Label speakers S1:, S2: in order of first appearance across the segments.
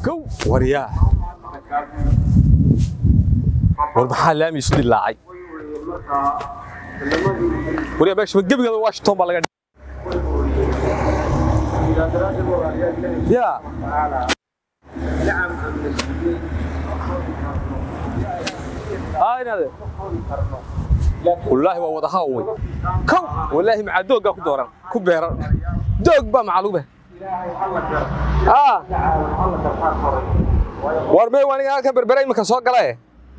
S1: kow waryaa war maxaa laami isu dilaacay waryaa meesha gebigeeda washington baa laga ya aynade wallaahi waa wada haaway kow wallaahi macaa dooggaa ku dooran ku beeran doog baa macalube war mee aniga halkan berbera iminka soo galae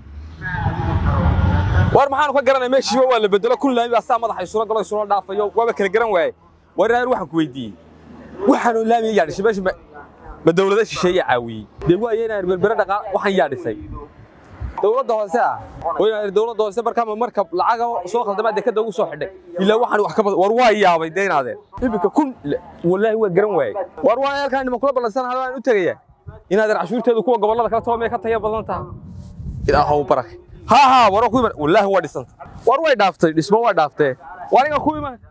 S1: war maxaanu ka garanay meeshiiba waa la bedelo kun laami baa saa madaxa isula galo isula dhaafayo waaba kala garan waaye war inaan waxaan ku weydiiyey waxaanu laami yaa dhisay meesha ma dawlada shisheeye caawiyey dee waaye inaan berbera dhaqaa waxaan yaa dhisay dawladda hoose ah oo inaan dawladda hoose markaa marka lacaga soo khaldama dekada ugu soo xidhay ilaa waxaan wax ka badan war waa yaabay deynaadeen iminka kun wallaahi waa garan waayey war waa halkaan niman kula ballansan hadaan u tegaya inaadan cashuurteedu kuwa gobollada kala taba may ka taya badan taha ilaahow barak ha ha waro ku iman wallaahi waa dhisanta war way dhaaftay dhismo waa dhaaftee waa aniga ku iman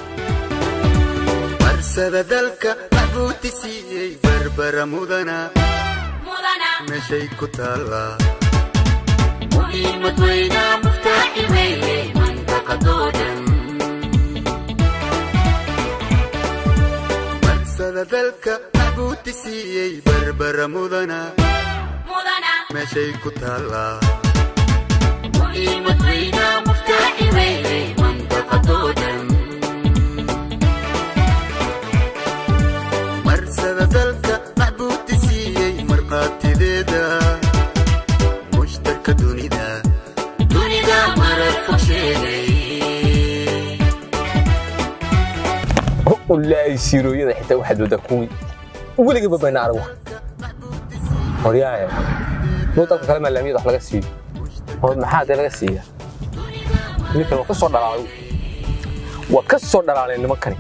S2: marsada dalka maxbuuti siiyey barbara mudana meeshay ku taallaa muhiimad weynaa muftaaxi weeye mandaqadoo dhan marsada dalka maxbuuti siiyey barbara mudana meeshay ku taallaa muhiimad weynaa muftaaxi weeye mandaqadoo dhan marsada dalka maxbuuti siiyey markhaatideeda mushtarka dunida dunida marar fog sheegay
S1: wallaahi siirooyada xitaa waxaad waddaa kuwii weligaba bayna arag wax horyaaye muu dalka kale maalaamiyada wax laga siiyo hor maxaa dee laga siiya ninkan waa ka soo dhalaalay waa ka soo dhalaaleen nimankani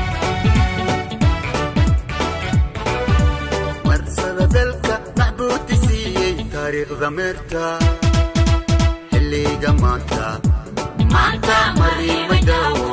S2: marsada dalka maxbuuti siiyey taariikhda meerta xilliga maanta maanta mariimay daawo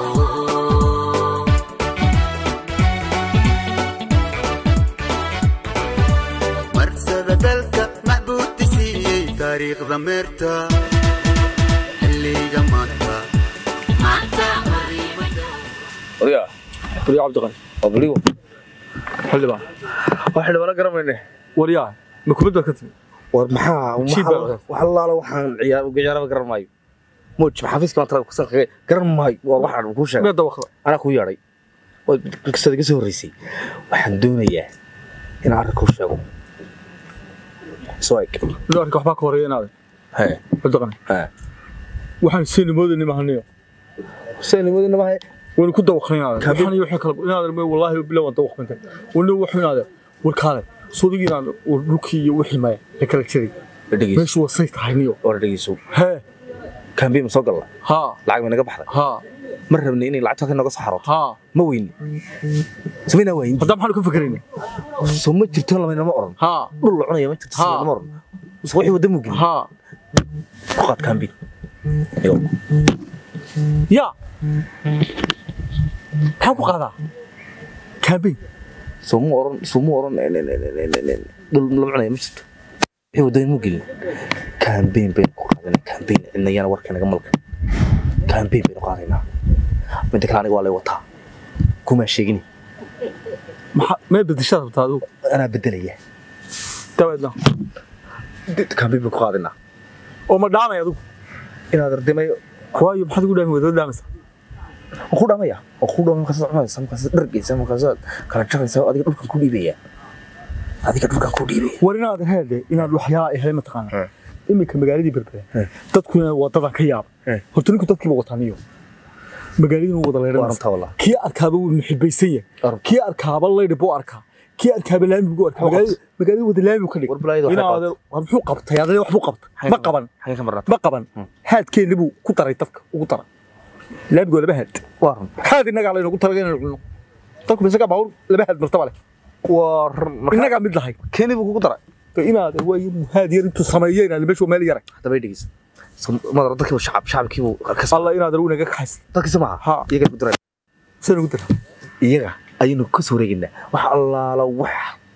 S2: marsada dalka maxbuuti siiyey taariikhda meerta xilliga maanta maanta mariimay daawo
S3: odaya waryaa cabdiqani waa baligo xildhibaan waa xildhibaano garamayne
S1: waryaa ma kubadda ka timi
S3: war maxaa
S1: Shid baa
S3: wax allaala waxaan ciyaar ciyaaraba garan maayo muuj xafiiska maanta kusan kaga garan maayo waa waxaan kuu sheegay
S1: meeda wakda
S3: anaa kuu yeedhay oo kasada iga soo horreysay waxaan doonayaa inaan arrin kuu sheego soo eg
S1: inuu arrinka waxbaa ka horeeya inaade
S3: hee
S1: cabdiqani
S3: hee
S1: waxaan seenimoodani mahaniyo
S3: seenimadu namahay
S1: waynu ku dawaqnaynaaden
S3: Kabi-
S1: waxaan iyo wixii kale inaadan may wallaahi bilow waan dawaqmantay wani wuxuu inaade warkaale sodigi inaan war dhulkii iyo wixii maya la kala jiray
S3: dhegeyso
S1: meeshu wasay tahay niyo
S3: war dhegeyso
S1: hee
S3: kaambiin ma soo galla
S1: haa
S3: lacag may naga baxday
S1: haa
S3: ma rabni inay lacagta halkan nooga soo xarooto
S1: haa
S3: ma weyni samaynaa waayin
S1: hadda maxaanu ka fakerayna
S3: soo ma jirto lamaynama oran
S1: haa
S3: dhul la cunaya ma jirto
S1: Ha.
S3: lama oran mise wixii wadda mugin
S1: haa
S3: ku qaad kaambiin yo
S1: yaa maxaan ku qaadaa kaambeyn
S3: soo mu oran soo mu oran dhul lama cunaya ma jirto wixii wadda mu gelin kaambiin baynu ku qaadanaa kaambiin cidnayana warka naga malka kaambiin baynu qaadaynaa midda kale aniga waa lay wataa kumaa sheegini
S1: maxaa mee bedeshaad rabtaa adigu
S3: anaa bedelaya
S1: dabeedna
S3: kaambiin baynu ku qaadaynaa
S1: oo ma dhaamay adigu
S3: inaad ardimayo
S1: waayo maxaad ugu dhaami wada dhaamaysa
S3: waan ku dhamaya waan ku dhamaya markaas cunaysa markaas dhargaysa markaas kala jaraysa adiga dhulkan ku dhiibaya adiga dhulkan ku dhiibaya
S1: war inaad heede inaad waxyaala ahay mataqaana
S3: He.
S1: iminka magaaladii berbere
S3: He.
S1: dadkuna wadadan ka yaaba
S3: He.
S1: horta ninku dadkiiba wataniyo magaaladina wada
S3: waa
S1: leedhanaysa
S3: runtaa wallah
S1: kii arkaaba wuu muxibaysan yahay
S3: Arab.
S1: kii arkaaba laydhi buu arkaa kii arkaaba laami buu arkaa magaalada magaalada wada laami buu ka dhig
S3: War balaayada waxay
S1: inaad war muxuu qabtay adee wax buu qabtay ma qaban
S3: xagee ka marnaa
S1: ma qaban haadkeenna buu ku daray dadka ugu daray laamigoo laba haad
S3: waa run
S1: haad innagaa laynagu talaga inaynu cunno dadku isagaa baawur laba haad martaba leh
S3: waa run
S1: innagaa mid lahay
S3: keeni buu kugu daray
S1: inaad waa haad yar intuu sameeyo inaad meeshu meel yaray
S3: haddaba i dhegeysa madara dadkiibu shacab shacabkiibu kas
S1: alla inaad anigu inaga kaxaysa
S3: dadkiisa maaha
S1: Ha.
S3: iyagaa ku daray
S1: saan ugu dara
S3: iyaga ayaynu ka soo wareegaynaa wax allaala wax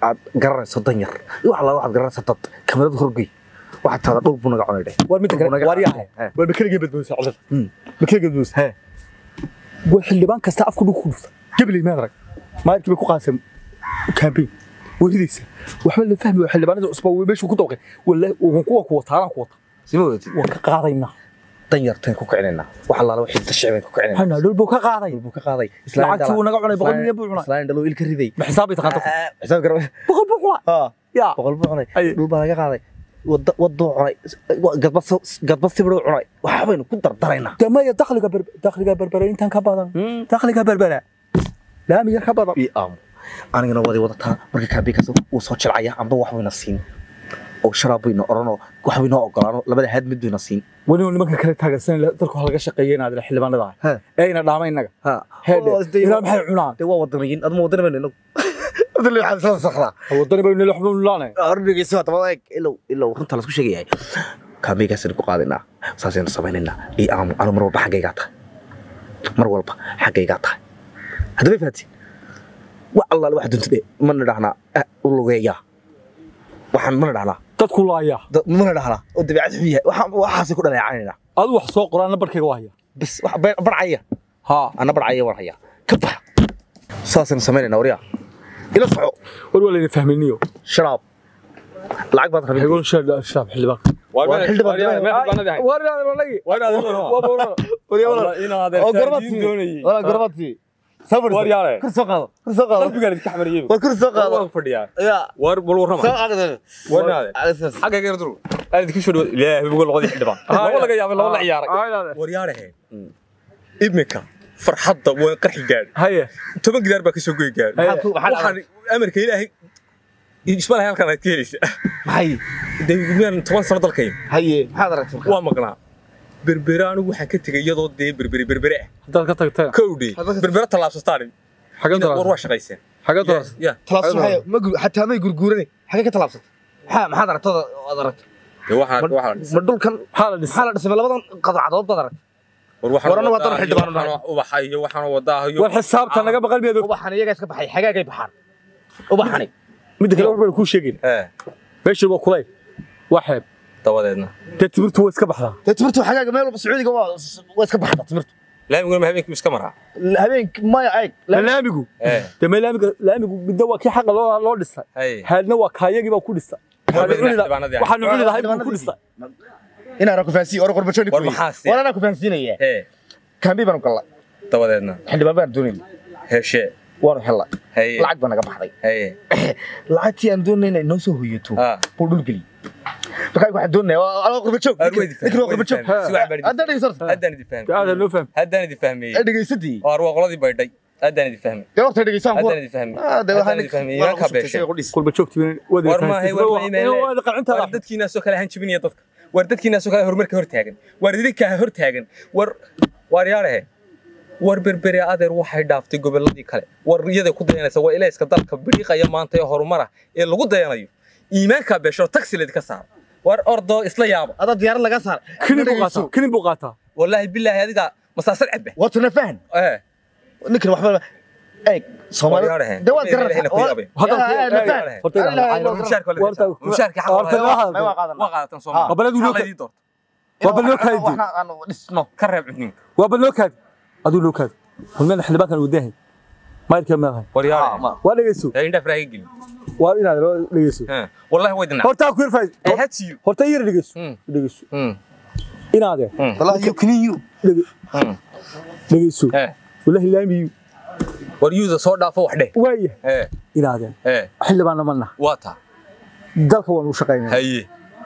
S3: aad garanayso dan yar iyo wax alla waxaad garanaysa dad kamarad horgey waxaad taada dhul buu naga cunay dheh
S4: war midda
S3: Dhul buu
S4: kale
S3: naga
S4: waar
S3: cunay.
S4: yahay
S3: He.
S4: war makeligee badboodisa codad
S3: Hmm.
S4: makeligee badboodisa
S3: He.
S4: war xildhibaan kasta afku dhug ku dhufta gabaley maad arag maalkii bay ku qaaseen campaign waridaysa waxba la fahmi waa xildhibaanada cusba way meeshuu ku dawqay wallahi ugun kuwa kuwa taaraan ku wata
S3: sima wadatid
S4: waan ka qaadaynaa
S3: dan yartaan ku kicinaynaa wax allaala wixii da shicibaan ku kicinaynaa
S4: hana dhul buu ka qaaday
S3: buu ka qaaday
S4: lacagtii uu naga cunay boqol milyan buu cunay
S3: islaan dhalo il ka riday
S4: ma xisaabay taqaanta
S3: xisaab garab
S4: boqol buu cunay
S3: haa
S4: yaa
S3: boqol buu cunay
S4: Ay.
S3: dhul baa laga qaaday wada waduu cunay gadbad gadbad sibiruu cunay waxbaynu ku dardaraynaa
S4: damaya dakhliga ber dakhliga berbera intaan ka badan dakhliga berbera laami yar ka badan
S3: ii aamu anigana waday wadataa marka kaabiikaas uu soo jilcaya amba wax bayna siin oo sharaab bayna oranoo wax baynoo ogolaano labada haad mid bayna siin
S4: weli nimanka kale taageersan dalku halaga shaqeeyay inaad xildhibaanada
S3: He.
S4: ee ina dhaama inaga
S3: ha
S4: heedhe ilaa maxay cunaan
S3: dee waa wadanayin aduma wadana bayna inagu wadana waxaa isla sakraa
S4: wadani baynu nila xubnu laanay
S3: ordhigeysa waa dabada eeg ilow ilow runta lasku sheegayahay kaabigaasaynu ku qaadaynaa saasaynu samaynaynaa ii aamu anu mar walba xaggaygaa tahay mar walba xaggaygaa tahay haddaba fahatiin wax allaale wax dunta dhe mana dhahnaa ah, u lugeeyaa waxaan mana dhahnaa
S4: dadku laaya
S3: da- mana dhahnaa oo dabeecad xun yahay waxaan- waxaasay ku dhaleecaynayna
S4: adu wax soo qoraan barkayga waa haya
S3: bas wax be- barcaya
S4: ha
S3: ana barcaya waan hayaa ka bax saasaynu samaynayna waryaa ila soco
S4: war waa layna fahmayniyo
S3: sharaab lacag baad rabin
S4: xegoon shaab xildhibaan
S1: Waa
S3: Waa xildhibaan-
S4: war inaad walagi
S1: Waa inaad
S3: oo gormadsi wala gormadsi sabir
S1: War yaale.
S3: kur soo qaado kur soo qaado
S1: qalbigaan idinka xamariyey
S3: war kur soo qaado
S1: waan fadhiyaa
S3: ya
S1: war bal warrama
S3: soo qaado
S1: War naade. xagga gaar duru aad idinku soo dhawaad ilaahay bugo labadii xildhibaan laba laga yaabay laba la ciyaaray war yaarahe imika farxadda waan qarxi gaadhi
S4: haye
S1: toban gidaar baa ka soo goy gaadhi
S3: Maxaa- maxaa
S1: waxaan amarka ilaahay isma lahay halkan aad ka helaysa
S3: hay
S1: dee miyaan toban sano dalkayn
S3: haye maxaad aragtay
S1: waa maqnaa berbere anigu waxaan ka tegay iyadoo dee berbere berbere ah
S4: haddaad ka tagtay
S1: kowdhe berbere tallaabsataan
S4: xagga
S1: war waa shaqayseen
S4: xagga taas
S1: ya
S3: talaabsan maxay ma gur xataa may gurguurane xagee ka talaabsatay maxaa maxaad aragtay aad aragtay
S1: dee waxaan waxaan
S3: ma dhulkan
S4: maxaa la dhisay
S3: maxaa la dhisay labadan qadcadood baad aragtay
S1: war waxaan
S3: War anagu haddana
S1: wadaa
S3: xildhibaan
S1: iyo waxaan ubaxa iyo waxaan wadaa iyo
S4: war xisaabta naga baqal miyaad og
S3: ubaxan iyaga iska baxay xagaagay baxaan ubaxani
S4: midda kale waxbaan kuu sheegin
S1: ee
S4: meesha waa kulay waa xeeb
S1: dabadeedna
S4: dee timirtu waa iska baxdaa
S3: dee timirtu xagaaga meel walba sacuudiga waa waa iska baxda timirtu
S1: laamiguna ma habeenkii iska maraa
S3: habeenki maya eeg
S4: Ma laamigu
S1: ee
S4: dee ma laamiga laamigu midna waa kii xaqa loo loo dhisay
S1: hay
S4: haadna waa kaayagii baa ku dhistay waxaanu cuni lahaa-
S1: xildhibaanadii.
S4: waxaanu cuni lahay buu ku dhistay
S3: inaan ku fahansiin or qorbajooni
S1: War maxaa si-
S3: war anaa ku fahansiinaya
S1: ee
S3: kaambi baanu gallay
S1: dabadeedna
S3: xildhibaan baan doonayna
S1: heshe
S3: waanu helnay
S1: hay
S3: lacag baa naga baxday
S1: hay
S3: lacagtii aan doonayna inoo soo hoyato
S1: ah
S3: buu dhul geliyey markaa waxaan doonaya waa qorbajoog
S1: Arweyd
S3: ninkan waa qorbajoog
S1: si wax bari
S3: haddaan dhegeysato
S1: haddaan idin fahmay
S4: aada loo fahmay
S1: haddaan idin fahmay
S3: dhegeysadii
S1: waar waa qoladii baydhay haddaan idin fahmay
S3: dee horta dhegeysaan
S1: haddaan idin fahmay haddaan idin fahmay iimaankaa beeshay
S4: kulba joogtiin wada
S1: war maahay war ma iimaan
S4: qacinta
S1: war dadkiinaasoo kale ahaan jibinaya dadka war dadkiinaasoo kale horumarka hor taagan war idinkaa hor taagan war waar yaarahe war berbere adeer waxay dhaaftay gobolladii kale war iyaday ku dayanaysa waa ilayska dalka bidhiiqaya maanta ee horumara ee lagu dayanayo iimaankaa beesho taxi laydinka saara war ordoo isla yaaba
S3: adaa diyaarad laga saar
S4: kinin buu qaataa kinin buu qaataa
S1: wallaahi bilaahi adiga masaasad cabbe
S3: waatuna fahan
S1: ee
S3: ninkan waxba eeg
S1: War
S3: soomaali
S1: yaarahe
S3: dee waad
S1: Ilaahay ku yaabay.
S3: garanaysaa
S4: horta
S1: mushaarka waa la
S4: Warta-
S1: bixinaa. mushaarka xaq
S4: horta
S1: waa
S4: waa hadal.
S3: waa qaadan
S1: waa qaadatan Soomaali.
S4: Waa balad
S1: Maxaa
S4: loo-
S1: laydin doortay?
S4: waa bal loo kaadi
S3: waxna aan dhisno
S1: ka reeb cudninka
S4: waa bal loo kaadi aduu loo kaadi hulmeen xildhibaankan uu dahay mayrka maahay
S1: war yaarahe
S4: waa dhegeyso
S1: yaa indhaaf raaga gelin
S4: waa inaad loo dhegeyso
S1: Haa. wallahi way dinaa
S4: horta ku yarfaa
S1: ay hadsiyo
S4: horta yar dhegeyso
S1: Hmm.
S4: dhegeyso
S1: Hmm.
S4: inaade
S3: wallahi you clean you
S1: Hmm.
S4: dhegeyso
S1: ee
S4: wallahi laamiyu
S1: war yuuda soo dhaafo wax dheh
S4: waaya
S1: ee
S4: inaade
S1: ee
S4: xildhibaanna mana
S1: waa taa
S4: dalka waan u shaqaynaa
S1: haye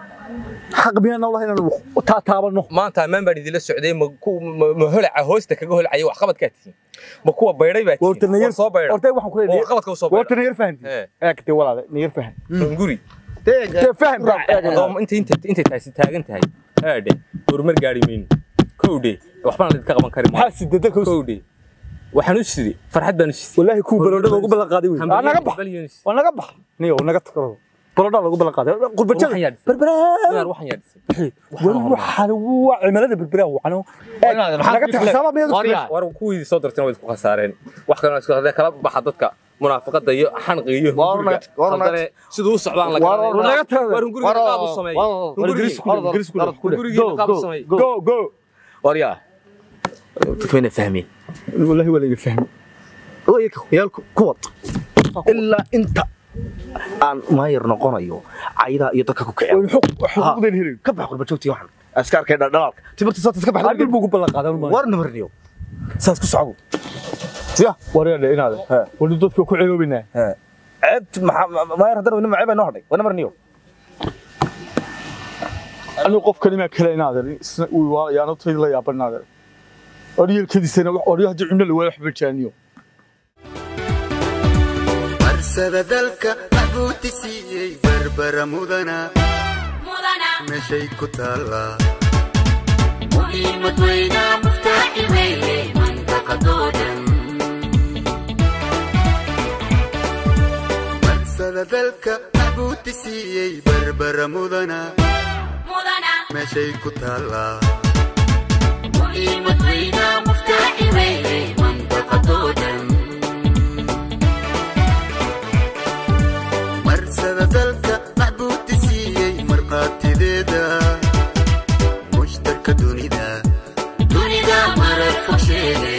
S4: xaq miyaan nolaha inaan taa taabano
S1: maanta ammaan baan idinla socday ma ku- ma ma holaca hoosta kaga holacaya wax qabadkaa tihiin ma kuwa baydhay baa
S4: horta
S1: tihiin
S4: nayar
S1: war soo baydha
S4: horta waxaan ku
S1: oo
S4: leeyahay
S1: qabadka u soo
S4: horta
S1: baydha
S4: nayar fahanti
S1: ee
S4: eegte walaale nayar fahan
S1: hunguri
S4: te fahan
S1: oo intay intay intay taasi taagan tahay haadhe horumar gaari mayno kowdhe waxbaan idinka qaban kari maayo
S4: maxaa sidada ka
S1: kowdhe waxaan u sidhi farxad baan u sidhi
S4: wallahi ku balodhada ugu ballan qaaday wey
S1: Hambaliyo-
S4: naga bax
S1: hambaliyo-
S4: waa naga bax niyo naga takaro balodhada lagu ballan qaaday
S1: Waxaan
S4: qurbajada
S1: yaadhisay.
S4: berberaa
S1: Inaad waxaan yaadhisay
S4: wali waxaan waa cimilada berberaa waxaan naga taxsaaba miyad
S1: war kuwii soo darteen way isku khasaareen wax kalena isku hadee kala baxa dadka munaafaqada iyo xanqiga iyo
S3: Waa
S1: hunguriga
S3: runay, waa runay.
S1: khaldane siduu u socdaan la
S3: Waa
S1: garanay
S3: runay.
S1: naga tago war hunguriga qaab u sameey hunguriga qaab u sameey
S4: go go
S3: waryaa dadka mayna fahmeen
S4: wallahi waa laga fahmi
S3: yaalku kuwad ilaa inta aan maayar noqonayo caydaa iyo dadka ku kiciya
S4: xuquuqdan helin
S3: ka bax qurba joogtii waxan askaarkay dhaldhalaalka timirta saata iska baxda
S4: hadal buu ku ballan qaadan maayo
S3: war namarniyo saas ku socdo ya
S4: wareedhe inaade wali dadka ku ceeloobaynaa
S3: ceebt maxaa maayar haddana wani macay baa noo hadhay war namarniyo
S4: anigu qof kalimaa kale inaade isna uu waa yaano tayda la yaaban inaade oryelkadiisana wax oryo haddii cunno la waayo waxba jaaniyo
S5: marsada dalka maxbuuti siiyey barbara mudana meeshay ku taallaa
S2: muhiimad weynaa muftaaxi weeye mandaqadoo dhan
S5: marsada dalka maxbuuti siiyey barbara mudana meeshay ku taallaa
S2: muhiimad weynaa muftaaxi weeye mandaqadoo dhan
S5: marsada dalka maxbuuti siiyey markhaatideeda mushtarka dunida
S2: dunida marar fog sheege